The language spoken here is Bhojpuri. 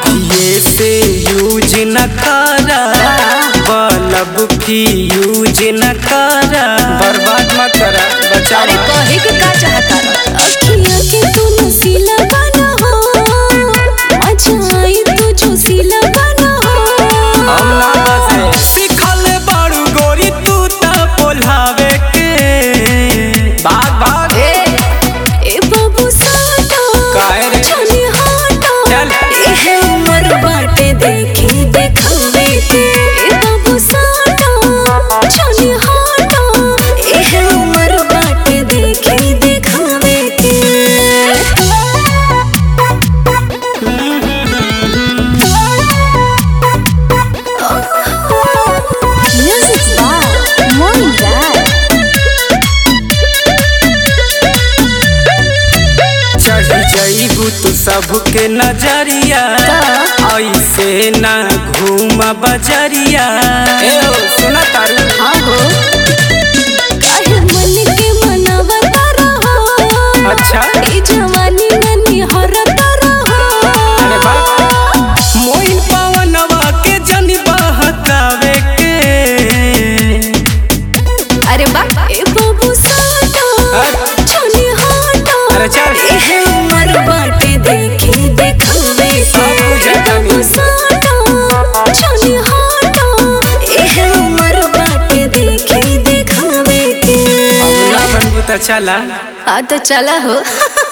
अभिये से यूज न करा बल्ब फ्यूज न करा बर्बाद मत करा बचा अरे कहे के का चाहता अखिया के तू नसीला बना हो मजा आई तू जो सीला बना हो हम ना बसे सिखल बाड़ू गोरी तू त बोलावे के भाग भाग ए ए बाबू साटा काहे रे? छनी हाटा चल। ए है उमर बाटे देखे देखवे के ए बाबू साटा छनी हाटा ए है उमर बाटे देखे देखवे के Music by Morning Dad. चढ़ जईबू तू सबके नजरिया ऐसे ना घूम बजरिया ए ओ सुना तारू हाँ हो काहे मन के मनावत रहो अच्छा ई जवानी में निहरत रहो अरे बाप मोइन पवनवा के जनी बहकावे के अरे बा ए बाबू साटा अरे। छनी हाटा अरे चल। ए है उमर बाटे देखे देखवे सब कुछ ए जानी। बाबू साटा छनी हाटा ए है उमर बाटे देखे देखवे के अब ना बनबू त चला आ तो चला हो